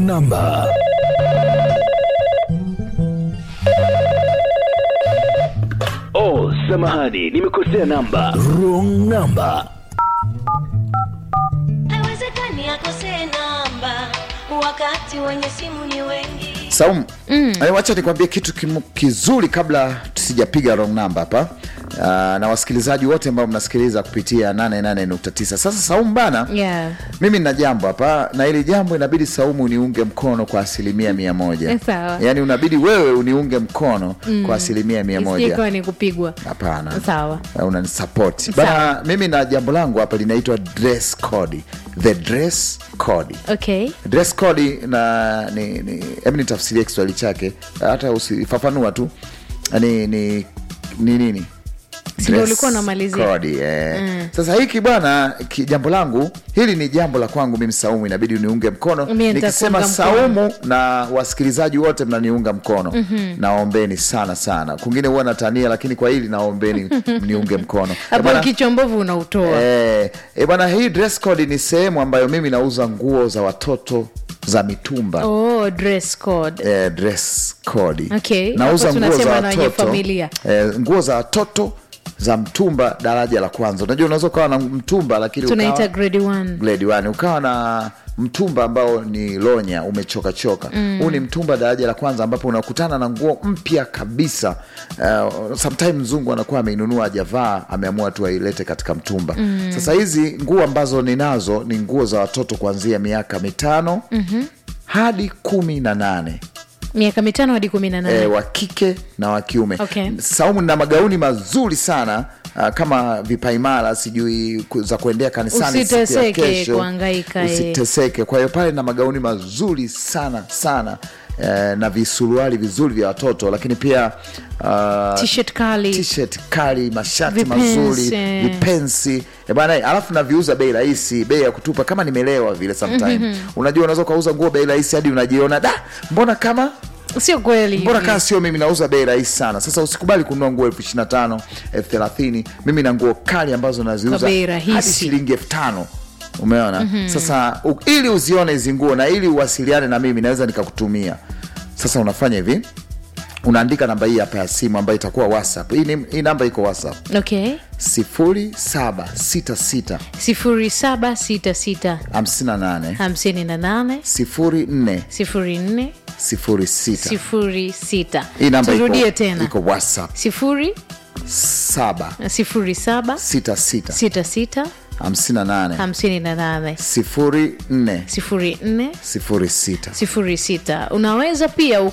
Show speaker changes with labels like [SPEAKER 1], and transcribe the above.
[SPEAKER 1] number.
[SPEAKER 2] Oh, samahani, nimekosea namba.
[SPEAKER 1] Wrong number.
[SPEAKER 3] haiwezekani akosee namba wakati wenye simu ni wengi
[SPEAKER 4] Saumu, mm. wacha nikwambie kitu kimu- kizuri kabla tusijapiga wrong number hapa uh, na wasikilizaji wote ambao mnasikiliza kupitia 88.9 sasa Saumu bana
[SPEAKER 5] Yeah.
[SPEAKER 4] mimi nina jambo hapa na hili jambo inabidi Saumu uniunge mkono kwa asilimia mia moja
[SPEAKER 5] Eh, sawa.
[SPEAKER 4] yaani unabidi wewe uniunge mkono kwa asilimia mia moja
[SPEAKER 5] Isijekuwa ni kupigwa
[SPEAKER 4] hapana
[SPEAKER 5] Sawa.
[SPEAKER 4] unanisapoti
[SPEAKER 5] Sawa.
[SPEAKER 4] bana mimi na jambo langu hapa linaitwa dress code the dress code
[SPEAKER 5] okay
[SPEAKER 4] dress code na ni, ni hebu nitafsirie kiswahili chake hata usifafanua tu ni ni ni nini
[SPEAKER 5] Si ndio
[SPEAKER 4] Dress
[SPEAKER 5] ulikuwa unamalizia?
[SPEAKER 4] code, eh. sasa hiki bwana ki- jambo langu hili ni jambo la kwangu mimi saumu inabidi uniunge mkono
[SPEAKER 5] Mimi
[SPEAKER 4] nikisema
[SPEAKER 5] nitakuunga mkono.
[SPEAKER 4] saumu na wasikilizaji wote mnaniunga mkono naombeni sana sana kungine huwa natania lakini kwa hili naombeni mniunge mkono Eh,
[SPEAKER 5] hapo
[SPEAKER 4] bwana,
[SPEAKER 5] kichwa mbovu unautoa
[SPEAKER 4] Eh, eh, bwana hii dress code ni sehemu ambayo mimi nauza nguo za watoto za mitumba
[SPEAKER 5] oh, dress code
[SPEAKER 4] eh, dress code
[SPEAKER 5] Okay,
[SPEAKER 4] nauza
[SPEAKER 5] hapo
[SPEAKER 4] nguo za
[SPEAKER 5] tunasema na wenye
[SPEAKER 4] watoto
[SPEAKER 5] familia.
[SPEAKER 4] eh, nguo za watoto za mtumba daraja la kwanza unajua unaweza ukawa na mtumba lakini
[SPEAKER 5] tunaita
[SPEAKER 4] ukawa,
[SPEAKER 5] grade one
[SPEAKER 4] grade one ukawa na mtumba ambao ni lonya umechokachoka huu ni mtumba daraja la kwanza ambapo unakutana na nguo mpya kabisa uh, sometime mzungu anakuwa ameinunua ajavaa ameamua tu ailete katika mtumba sasa hizi nguo ambazo ninazo ni nguo za watoto kuanzia miaka mitano hadi kumi na nane
[SPEAKER 5] miaka mitano hadi kumi na
[SPEAKER 4] e,
[SPEAKER 5] nane
[SPEAKER 4] wa kike na wa kiume
[SPEAKER 5] Okay.
[SPEAKER 4] saumu na magauni mazuri sana uh, kama vipaimara sijui ku- za kuendea kanisani siku ya
[SPEAKER 5] Usiteseke
[SPEAKER 4] kesho.
[SPEAKER 5] kuhangaika, eh.
[SPEAKER 4] usiteseke kwa hiyo pale na magauni mazuri sana sana eh, na visuruali vizuri vya watoto lakini pia uh,
[SPEAKER 5] T-shirt kali.
[SPEAKER 4] t-shirt kali mashati
[SPEAKER 5] Vipensi,
[SPEAKER 4] mazuri
[SPEAKER 5] eh.
[SPEAKER 4] vipensi Eh, bana alafu naviuza bei rahisi bei ya kutupa kama nimelewa vile sometime unajua unaweza ukauza nguo bei rahisi hadi unajiona da mbona kama
[SPEAKER 5] sio kweli
[SPEAKER 4] mbona kaa sio mimi nauza bei rahisi sana sasa usikubali kununua nguo elfu ishiri na tano elfu thelathini mimi na nguo kali ambazo naziuza
[SPEAKER 5] Kwa bei rahisi.
[SPEAKER 4] hadi shilingi elfu tano umeona sasa u, ili uzione hizi nguo na ili uwasiliane na mimi naweza nikakutumia sasa unafanya hivi unaandika namba hii hapa ya simu ambayo itakuwa whatsapp hii, ni- hii namba iko whatsapp
[SPEAKER 5] okay
[SPEAKER 4] sifuri saba sita sita
[SPEAKER 5] sifuri saba sita sita
[SPEAKER 4] hamsini na nane
[SPEAKER 5] hamsini na nane
[SPEAKER 4] sifuri nne
[SPEAKER 5] sifuri nne
[SPEAKER 4] sifuri sita
[SPEAKER 5] sifuri sita
[SPEAKER 4] hii namba
[SPEAKER 5] turudie
[SPEAKER 4] iko,
[SPEAKER 5] tena
[SPEAKER 4] iko whatsapp
[SPEAKER 5] sifuri
[SPEAKER 4] saba
[SPEAKER 5] sifuri saba
[SPEAKER 4] sita sita
[SPEAKER 5] sita sita
[SPEAKER 4] hamsini na nane
[SPEAKER 5] hamsini na nane
[SPEAKER 4] sifuri nne
[SPEAKER 5] sifuri nne
[SPEAKER 4] sifuri sita
[SPEAKER 5] sifuri sita unaweza pia